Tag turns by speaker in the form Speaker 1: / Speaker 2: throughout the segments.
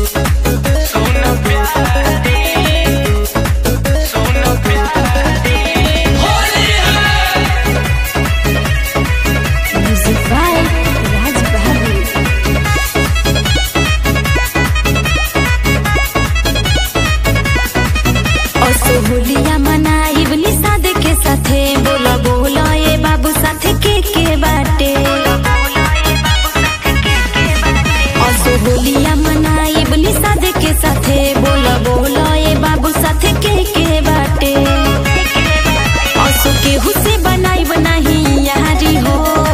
Speaker 1: सुन प्यारी सुन प्यारी
Speaker 2: Music by Raj Bahadur. असोहुलिया मनाइब निषाद के साथे बोला बोला ए बाबू साथे के के बाटे असोहुलिया मनाइब निषाद के साथे बोला बोला ए बाबू साथे के के बाटे असो केहू से बनाइब नहीं यारी हो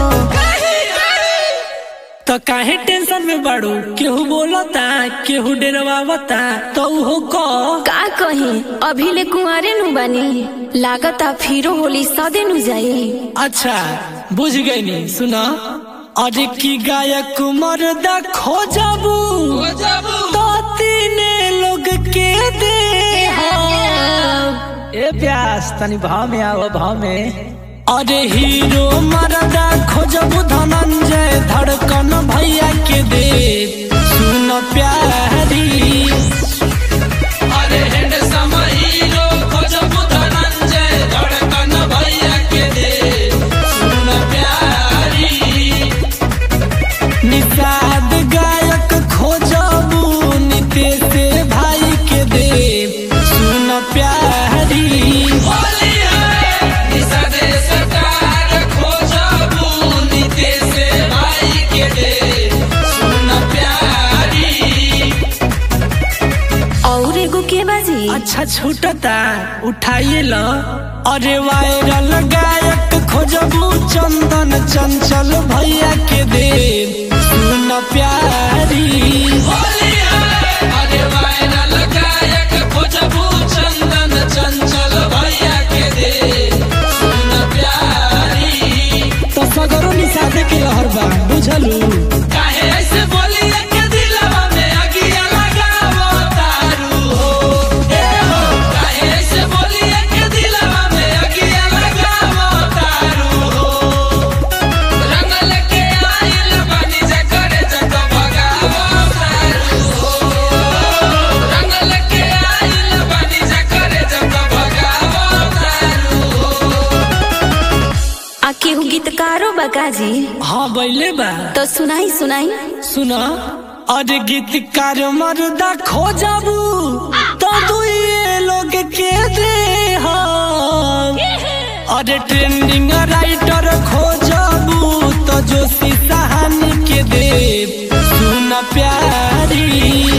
Speaker 3: तो काहे टेंशन में बाड़ू केहू बोलता केहू डरवावता तो उहो कह
Speaker 2: का कही अभी ले कुंवारे नु बानी लागता फिरो होली सदे नु जाई
Speaker 3: अच्छा बुझ गई नी सुना अरे की गायक मर्दा खोजबू तो तीने लोग के दे ए प्यास तनी भाव में आओ भाव में अरे हीरो मर्दा खोजबू धनंजय धड़कन भैया के दे सुन प्यारी
Speaker 4: अरे हैंडसम हीरो खोजबू धनंजय धड़कन भैया के दे सुन प्यारी
Speaker 3: निषाद गायक खोजबू नितेश भाई के दे सुन प्यारी
Speaker 4: होली है निषादे सरकार खोजबू नीतीश भाई के दे सुन प्यारी
Speaker 2: और एगो के बाजी
Speaker 3: अच्छा छूटता उठाइए लो अरे वायरल गायक खोजबू चंदन चंचल भैया के दे सुन प्यारी
Speaker 4: होली है अरे वायरल गायक खोजबू चंदन चंचल भैया के दे सुन प्यारी
Speaker 3: तो सगरो निषाद के लहर बा बुझलू
Speaker 4: काहे ऐसे बोली के दिलवा में अगिया लगावो तारू हो ए हो काहे ऐसे बोली के दिलवा में अगिया लगावो तारू हो रंगल के आइल बनी जा करे जग भगावो तारू हो रंगल के आइल बनी जा करे जग भगावो तारू हो
Speaker 2: आ केहू गीतकारो बकाजी
Speaker 3: हाँ बैले बा
Speaker 2: तो सुनाई सुनाई
Speaker 3: सुना अरे गीतकार मर्दा खोजबू तो दुए लोग के दे हम। अरे ट्रेंडिंग राइटर खोजबू तो जोशी सहानी के दे सुन प्यारी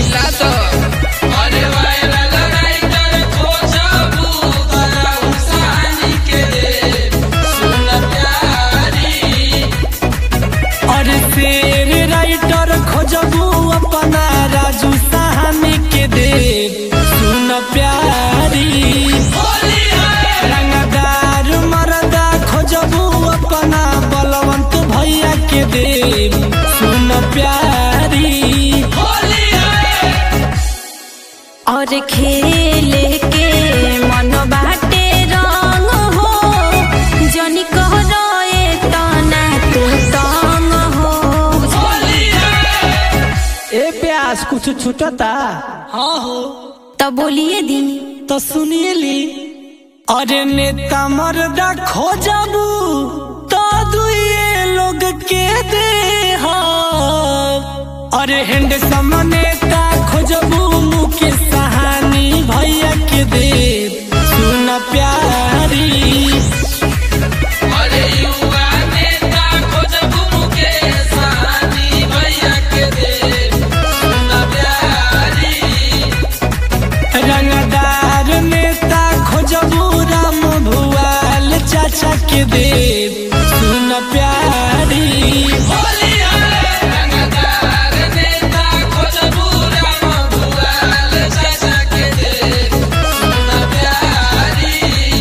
Speaker 4: अरे वायरल राइटर खोजबू बड़ा उसानी के दे सुन प्यारी
Speaker 3: और शेर राइटर खोजबू अपना राजू सहानी के दे सुन प्यारी
Speaker 4: होली है
Speaker 3: रंगदार मरदा खोजबू अपना बलवंत भैया के दे सुन प्यारी
Speaker 4: होली है
Speaker 2: और खेले के मन बाटे रंग हो जनी कह रहे तना तू तंग हो
Speaker 4: होली है
Speaker 3: ए प्यास कुछ छूटता हाँ हो
Speaker 2: तो बोलिए दी
Speaker 3: तो सुनिए ली अरे नेता मर्दा खोजबू तो दुए लोग के दे हम। अरे हैंडसम नेता खोजबू मुकेश सहानी भैया के दे सुन प्यारी
Speaker 4: अरे युवा नेता खोजबू मुकेश सहनी भैया के दे सुन प्यारी
Speaker 3: रंगदार नेता खोजबू राम भुआल चाचा के दे सुन प्यारी
Speaker 4: होली है रंगदार नेता खोजबू राम भुआल चाचा के दे सुन प्यारी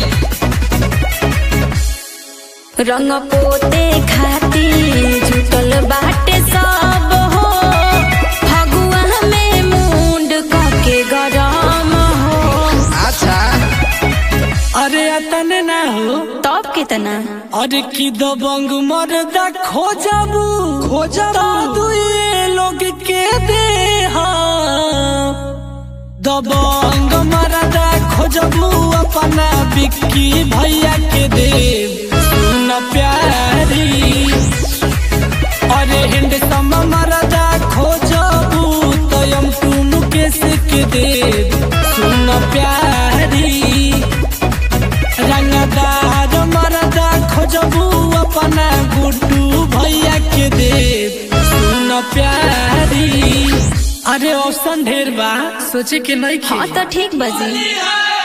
Speaker 2: रंग पोते खाती जुटल बाटे सब हो फगुआ में मुंड के गरम हो
Speaker 3: अरे अतन ना हो
Speaker 2: तब कितना
Speaker 3: अरे की दबंग मर्दा खोजबू खोजबू दुए लोग के दे हम। दबंग मरदा खोजबू अपना बिक्की भैया के देव सुन प्यारी अरे हिंद सम मरदा खोजबू तयम तुम केस के देव सुन प्यारी रंगदार मरदा खोजबू अपना गुड्डू भैया के देव सुन प्यारी अरे ऑप्शन ढेर बा सोचे के नहीं
Speaker 2: हाँ तो ठीक बजी
Speaker 4: है